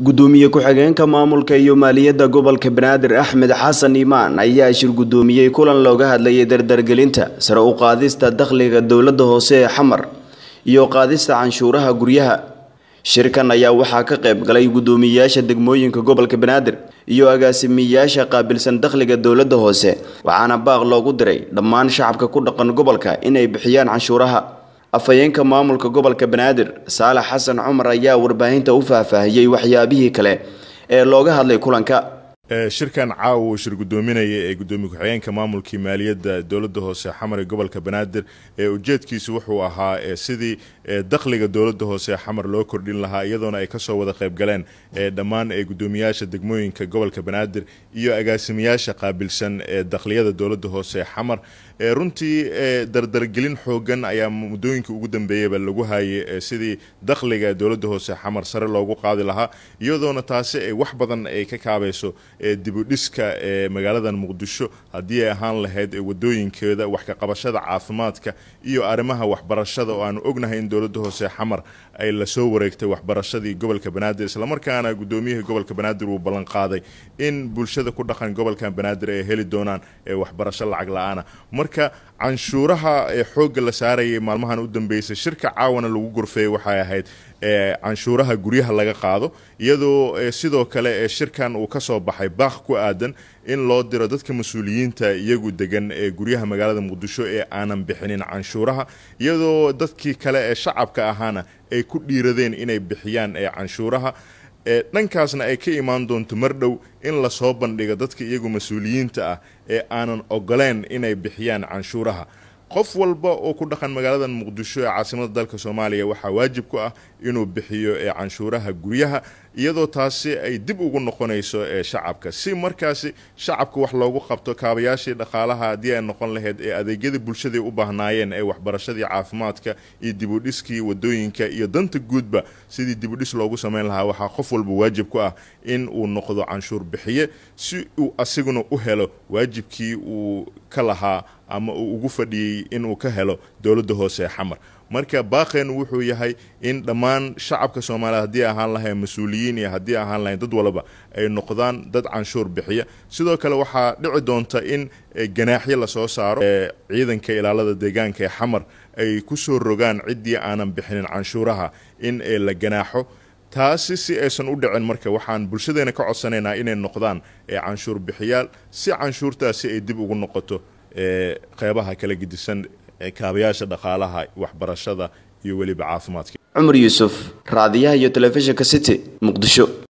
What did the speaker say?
gudoomiye ku-xigeenka maamulka iyo maaliyadda gobolka banaadir axmed xasan iimaan ayaa shir gudoomiyey kulan looga hadlayay dardargelinta sare u qaadista dakhliga dowladda hoose ee xamar iyo qaadista canshuuraha guryaha shirkan ayaa waxaa ka qayb galay guddoomiyeyaasha degmooyinka gobolka banaadir iyo agaasimiyayaasha qaabilsan dakhliga dowladda hoose waxaana baaq loogu diray dhammaan shacabka ku dhaqan gobolka inay bixiyaan canshuuraha afhayeenka maamulka gobolka banaadir saalax xasan cumar ayaa warbaahinta u faahfaahiyey waxyaabihii kale ee looga hadlay kulanka shirkan caawa uu shir gudoominaya ee gudoomiye ku-xigeenka maamulkii maaliyadda dowladda hoose xamar ee gobolka banaadir ee ujeedkiisu wuxuu ahaa sidii dakhliga dowladda hoose xamar loo kordhin lahaa iyadoona ay kasoo wada qayb galeen dhammaan gudoomiyaasha degmooyinka gobolka banaadir iyo agaasimayaasha qaabilsan ee dakhliyada dowladda hoose xamar runtii dardargelin xoogan ayaa muddooyinkii ugu dambeeyeyba lagu hayay sidii dakhliga dowladda hoose xamar sare loogu qaadi lahaa iyadoona taasi ay wax badan ay ka kaabayso dibudhiska ee magaaladan muqdisho haddii ay ahaan lahayd wadooyinkeeda wax ka qabashada caafimaadka iyo arrimaha waxbarashada oo aanu ognahay in dowladda hoose xamar ay lasoo wareegtay waxbarashadii gobolka banaadir islamarkaana gudoomiyihii gobolka banaadir uu ballanqaaday in bulshada ku dhaqan gobolkan banaadir ay heli doonaan waxbarasho lacag la-aana marka canshuuraha ee xoogga la saarayay maalmahan u dambeysay shirka caawana lagu gorfeeyey waxay ahayd canshuuraha guryaha laga qaado iyadoo sidoo kale shirkan uu kasoo baxay baaq ku aadan in loo diro dadka mas-uuliyiinta iyagu degan ee guryaha magaalada muqdisho ee aanan bixinin canshuuraha iyadoo dadkii kale ee shacabka ahaana ay ku dhiiradeen inay bixiyaan canshuuraha dhankaasna ay ka imaan doonto mar dhow in lasoo bandhigo dadka iyagu mas-uuliyiinta ah ee aanan ogoleen inay bixiyaan canshuuraha qof walba oo ku dhaqan magaalada muqdisho ee caasimada dalka soomaaliya waxaa waajib ku ah inuu bixiyo canshuuraha guryaha iyadoo taasi ay dib ugu noqonayso shacabka si markaasi shacabka wax loogu qabto kaabayaashii dhaqaalaha haddii ay noqon lahayd ee adeegyadii bulshadai u baahnaayeen ee waxbarashadii caafimaadka iyo dibudhiskii wadooyinka iyo danta guudba sidii dibudhis loogu samayn lahaa waxaa qof walba waajib ku ah in uu noqdo canshuur bixiye si uu asiguna u helo waajibkii uu ka lahaa ama uu ugu fadhiyey inuu ka helo dowladda hoose ee xamar marka baaqeenu wuxuu yahay in dhammaan shacabka soomaaliya haddii ahaan lahayn mas-uuliyiin iyo haddii ahaan lahayn dad walaba ay noqdaan dad canshuur bixiya sidoo kale waxaa dhici doonta in ganaaxyo lasoo saaro ciidanka ilaalada deegaanka ee xamar ay kusoo rogaan ciddii aanan bixinin canshuuraha in la ganaaxo taasi si aysan u dhicin marka waxaan bulshadeena ka codsanaynaa inay noqdaan canshuur bixiyaal si canshuurtaasi ay dib ugu noqoto qeybaha kala gedisan kaabayaasha dhaqaalaha waxbarashada iyo weliba caafimaadka cumar yuusuf raadiyaha iyo telefishinka city muqdisho